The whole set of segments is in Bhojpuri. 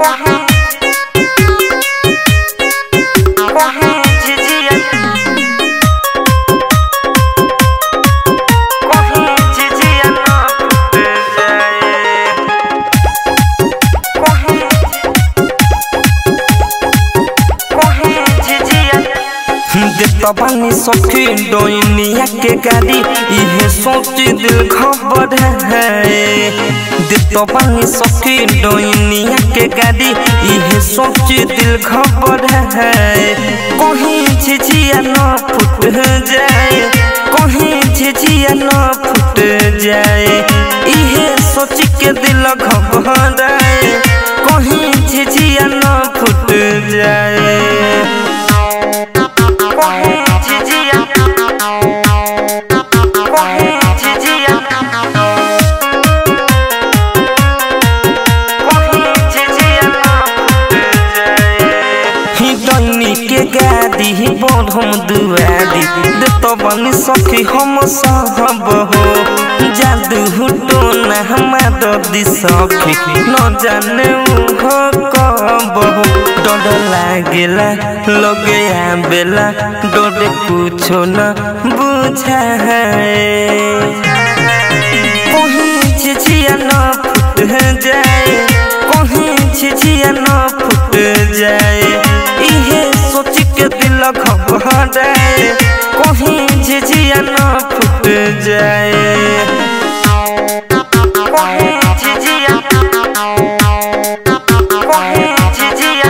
तबानी सखी डोइनिया के गाड़ी इहे सोच दिल खबर है तबानी सखी डोइनिया के गाड़ी इहे सोच दिल खबर है कहीं झिझिया न फुट जाए कहीं झिझिया न फुट जाए इहे सोच के दिल घबराए कहीं झिझिया न फुट जाए के गादी बढ़म दुआदी देत बनी सखी हम सहब हो जादू तो न हमार दी सखी न जाने हो कब हो डर लागेला लगे आबेला डर कुछो न बुझाए कहीं झिझिया न फुट जाए कहीं झिझिया न फुट जाए इहे सोच के दिल घबराए कहीं झिझिया न फुट जाए कहीं झिझिया कहीं झिझिया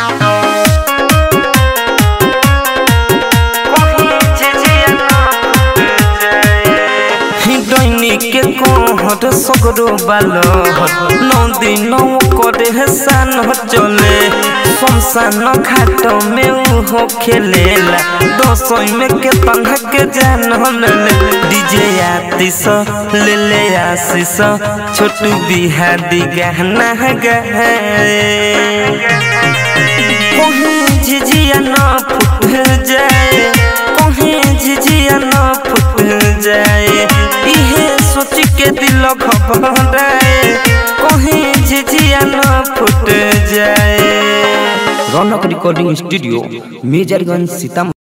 के कोहर सगरो बालहर नदी नौ करे सान चले शमशान घाट में उहो खेलेला दसों में के तन्हा के जान ले डीजे आतिश ले ले आशीष छोटू बिहारी गहना गए कहीं झिझिया न फुट जाए कहीं झिझिया न फुट जाए इहे सोच के दिल घबराए कहीं झिझिया न फुट जाए रौनक रिकॉर्डिंग स्टूडियो मेजरगंज सीतामढ़ी